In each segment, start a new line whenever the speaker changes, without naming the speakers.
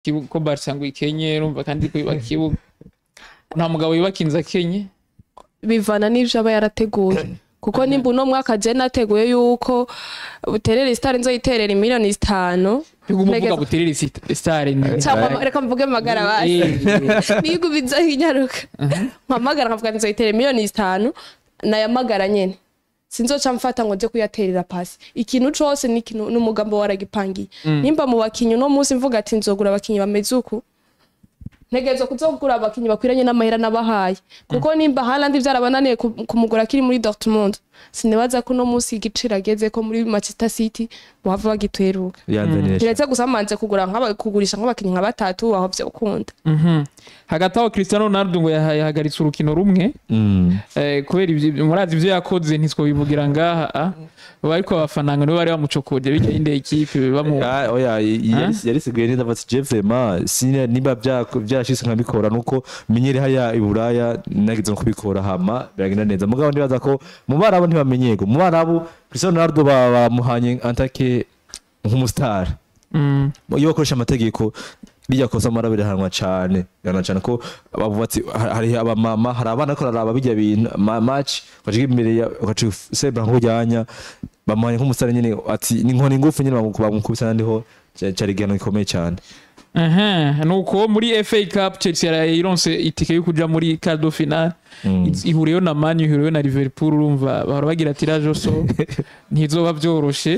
kibu- ko Barca ngo ikenye urumva kandi ko yubaka ikibuga nta mugabo yubaka inzu akenye
bivana n'ivyo aba yarateguye kuko nimba uno mwaka je nateguye yuko buterere star nzoyiterera miliyoni zitanu
Yuko umuvuga
Ntegeza-
buterere sit- star ni
cyangwa reka mvuge magara basi
Eh,
nigo bizohinyaruka mpamagara nkavuga nzoyiterera miliyoni zitanu nayamagara nyene sinzoca mfata ngo nje kuyaterera pasi ikintu cose ni ikintu n'umugambo waragipangiye nimba mu bakinyi uno munsi mvuga ati nzogura abakinyi bameze uku ntegerezwa kuzogura abakinyi bakwiranye n'amahera nabahaye kuko nimba Haaland vyarabananiye ku- kumugura kiri muri Dortmund sinibaza ko uno munsi igiciro ageze ko muri Manchester City muhava bagitweruka
yanzanira
kiretse gusa manze kugura nk'aba- kugurisha nk'abakinyi nka batatu aho vyo ukunda
mhm. hagati aho Cristiano Ronaldo ngo yaha- yahagaritse urukino rumwe
Mm.
eh, kubera ivyo murazi ivyo yakoze ntitwobivugira ngaha ah. bariko abafananga nibo bari bamucokoje bijya y'inde ekipe bamu
Ah, oya y-
Hein?
yari- yarisiguye neza ati je vraiment sine niba bya- byashitse nkabikora nuko menyere haya i Buraya nagize nko kubikora hama biragenda neza mugabo ndibaza ko mu barabu ntibamenyego mu barabu Cristiano Ronaldo ba- bamuhanye antake nk'umustar
Mm.
iyo bakoresha amategeko bijya kosa amara birahanwa cane birahanwa cane ko bavuga ati ha- hari abamama hari abana ko bararaba bijya bintu ma- match ukaciga imbere ya ukaciga sebra nk'ujyanya bamuhanye nk'umusare nyine ati ni nkoni ngufu nyine bamu- bamukubisa nandiho ca- cari igihano gikomeye cyane
Aha, nuko muri FA Cup Chelsea yarayironse itike yo kuja muri quart de finale
Mm.
ihuriyeho na Man U ihuriyeho na Liverpool urumva bahora bagira tirage au sort ntizoba byoroshe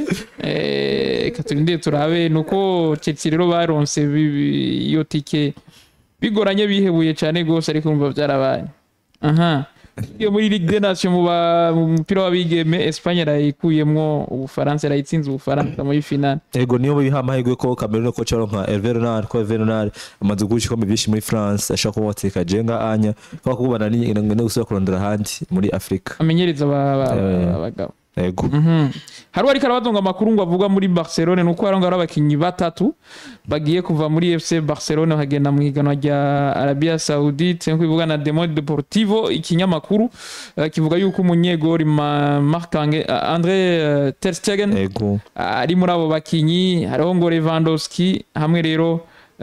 eh katurinde turabe nuko Chelsea rero baronse bi- bi- iyo tike bigoranye bihebuye cyane gose ariko umva byarabaye aha iyo muri Ligue des Nations mu ba- mu mupira w'abigeme Espagne yarayikuyemwo ubufaransa yarayitsinze ubufaransa muri finale
ego niyo biha amahirwe ko Cameroon ko caro nka Hervé Renard ko Hervé Renard amaze guca ikombe byinshi muri France ashaka kuba wateka jenga anya ko kubana ni ngene gusubira kurondera ahandi muri Afrika
amenyereza aba- aba-
Eh.
abagabo
ego
Mhm. hari ariko arabazonga amakuru ngo avuga muri Barcelone nuko hari hari abakinyi batatu bagiye kuva muri FC Barcelone bakagenda mu higanwa rya Arabia Saudite nkuko bivuga na Demo Deportivo ikinyamakuru eh, kivuga yuko umunyegori Ma- Marc Ange- eh, André eh, Ter Stegen
ego
ari muri abo bakinyi hariho ngo Lewandowski hamwe rero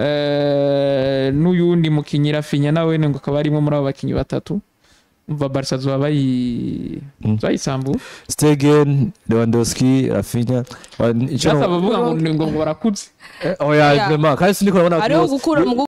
eh, n'uyundi mukinyi Rafinha nawe ngo akaba arimo muri abo bakinyi batatu umva Barca zoba bayi
Mm.
bayisambu
Stegen Lewandowski Rafinha wa- ico
Byasaba
no-
bavuga ngo ngo ngo barakuze
Eh, oya
Oya.
vraiment kandi sindiko nabona
hariho gukura mu